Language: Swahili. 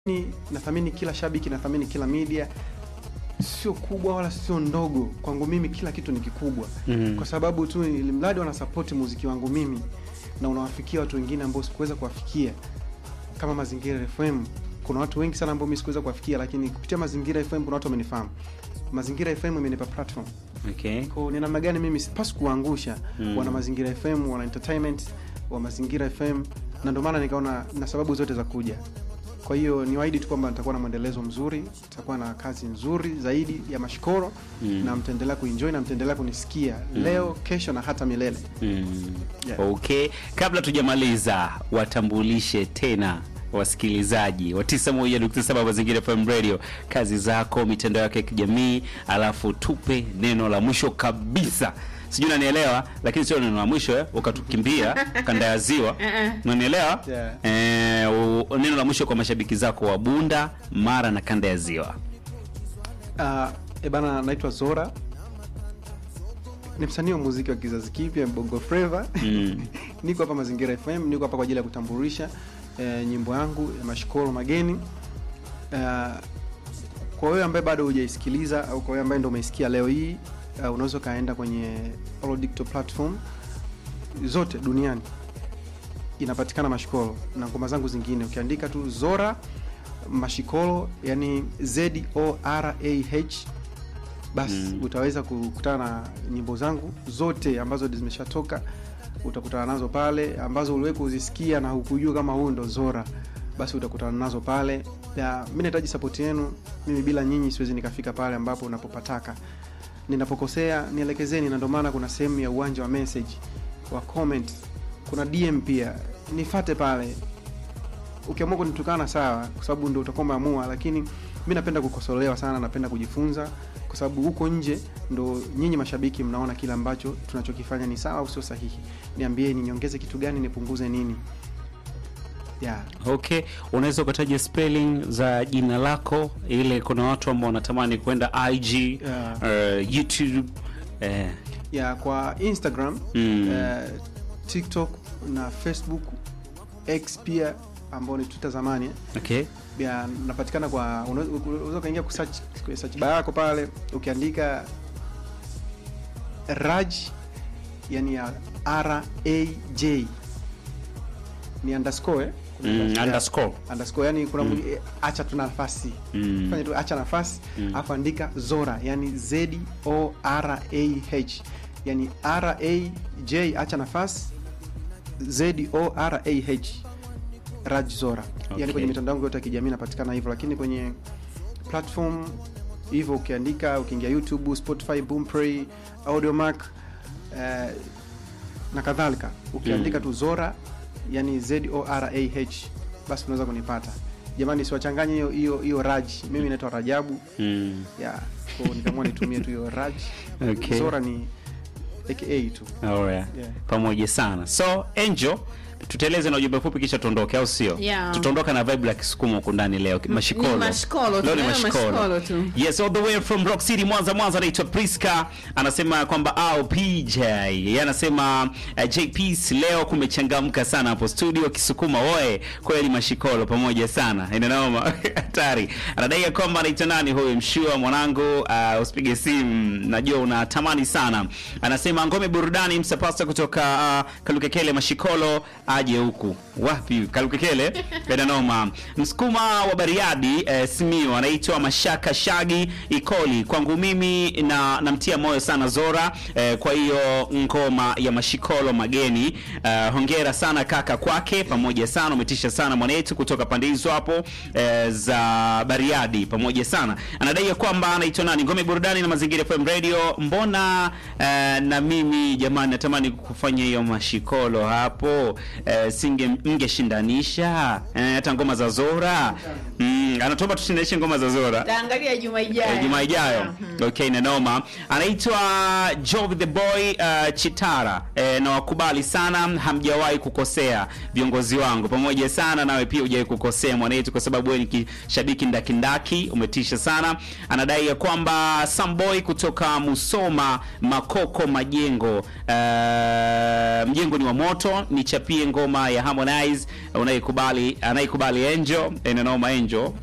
Ni- nathamini kila shabiki, nathamini kila media, sio kubwa wala sio ndogo. Kwangu mimi kila kitu ni kikubwa Mm. kwa sababu tu ili mradi wanasapoti muziki wangu mimi na unawafikia watu wengine ambao sikuweza kuwafikia kama Mazingira FM. Kuna watu wengi sana ambao mimi sikuweza kuwafikia, lakini kupitia Mazingira FM kuna watu wamenifahamu. Mazingira FM imenipa platform Okay. kwa ni namna gani mimi sipaswi kuangusha Mm. wana Mazingira FM, wana entertainment wa Mazingira FM, na ndio maana nikaona na sababu zote za kuja. Kwa hiyo niwaahidi tu kwamba nitakuwa na mwendelezo mzuri, nitakuwa na kazi nzuri zaidi ya Mashikoro Mm. na mtaendelea kuenjoy na mtaendelea kunisikia leo, kesho na hata milele. Mm. Yeah. Okay, kabla tujamaliza, watambulishe tena wasikilizaji wa 91.7 Mazingira FM Radio, kazi zako, mitandao yako ya kijamii, alafu tupe neno la mwisho kabisa. Sijui unanielewa, lakini sio neno la mwisho eh, ukatukimbia kanda ya ziwa. Unanielewa? Yeah. Eh, u- neno la mwisho kwa mashabiki zako wa Bunda, Mara na kanda ya ziwa. Uh, e bana, naitwa Zora, ni msanii wa muziki wa kizazi kipya Bongo Flava. Mm. niko hapa Mazingira FM, niko hapa kwa ajili ya kutambulisha eh, nyimbo yangu ya Mashikoro Mageni. Uh, kwa wewe ambaye bado hujaisikiliza au kwa wewe ambaye ndo umeisikia leo hii uh, unaweza ukaenda kwenye all digital platform zote duniani inapatikana Mashikoro na ngoma zangu zingine, ukiandika tu Zora Mashikoro, yani Z O R A H basi Mm. utaweza kukutana na nyimbo zangu zote ambazo zimeshatoka, utakutana nazo pale, ambazo uliwahi kuzisikia na hukujua kama huu ndo Zora, basi utakutana nazo pale. Ya, mi nahitaji sapoti yenu. Mimi bila nyinyi siwezi nikafika pale ambapo unapopataka. Ninapokosea nielekezeni, na ndio maana kuna sehemu ya uwanja wa message wa comment, kuna DM pia, nifate pale ukiamua kunitukana sawa, kwa sababu ndio utakuwa umeamua, lakini mi napenda kukosolewa sana, napenda kujifunza, kwa sababu huko nje ndo nyinyi mashabiki mnaona kile ambacho tunachokifanya ni sawa au sio sahihi. Niambieni niongeze kitu gani, nipunguze nini? Yeah. Okay, unaweza ukataja spelling za jina lako, ile kuna watu ambao wanatamani kwenda IG, Yeah. uh, YouTube eh, Yeah, kwa Instagram Mm. eh, TikTok na Facebook, X pia ambao ni Twitter zamani eh. okay. ya napatikana kwa unaweza unaweza ukaingia kusearch kwenye search bar yako pale ukiandika Raj yani ya R A J ni underscore eh? Kuna Mm, ya- underscore. underscore yani kuna mm. acha tu nafasi Mm. fanya tu acha nafasi alafu andika Zora yani Z O R A H yani R A J acha nafasi Z O R A H Raj Zora Okay. yani kwenye mitandao yangu yote ya kijamii napatikana hivyo, lakini kwenye platform hivyo ukiandika, ukiingia YouTube, Spotify, Boomplay, Audiomack eh, na kadhalika, ukiandika tu Zora yani Z O R A H basi unaweza kunipata. Jamani, siwachanganye hiyo hiyo hiyo Raj. Mimi naitwa Rajabu Mm. yeah, kwa nikaamua nitumie tu hiyo Raj. Okay. Zora ni aka tu. Alright. Yeah. Pamoja sana. So Angel, tuteleze na ujumbe fupi kisha tuondoke, au sio? Yeah. Tutaondoka na vibe la Kisukuma huko ndani leo. Mashikolo. mashikolo tu, Leo ni leo mashikolo. mashikolo tu. Yes, all the way from Rock City Mwanza Mwanza anaitwa Priska anasema kwamba au PJ. Yeye anasema uh, JP leo kumechangamka sana hapo studio Kisukuma oe. Kweli mashikolo pamoja sana. Ina noma hatari. Anadai ya kwamba anaitwa nani huyu mshua mwanangu uh, usipige simu najua unatamani sana. Anasema ngome burudani msapasta kutoka uh, Kalukekele mashikolo aje huku. Wapi Kalukekele? Ina noma. Msukuma wa Bariadi eh, Simiyu anaitwa Mashaka Shagi Ikoli. Kwangu mimi na namtia moyo sana Zora eh, kwa hiyo ngoma ya mashikolo mageni eh, hongera sana kaka kwake, pamoja sana, umetisha sana mwanetu kutoka pande hizo hapo eh, za Bariadi, pamoja sana. Anadai ya kwamba anaitwa nani, ngome burudani na mazingira FM Radio. Mbona eh, na mimi jamani, natamani kufanya hiyo mashikolo hapo eh, singe mngeshindanisha eh, hata ngoma za Zora mm, Mm, anatuomba tushindishe ngoma za Zora. taangalia juma ijayo Eh, Juma ijayo. Mhm. Okay, na noma. Anaitwa Jovi the Boy uh, Chitara. Eh, na wakubali sana, hamjawahi kukosea viongozi wangu. Pamoja sana nawe pia hujawahi kukosea mwanetu, kwa sababu wewe ni shabiki ndakindaki, umetisha sana. Anadai ya kwamba Samboy kutoka Musoma Makoko Majengo. Uh, mjengo ni wa moto, nichapie ngoma ya Harmonize unayekubali anayekubali Angel, eh, na noma Angel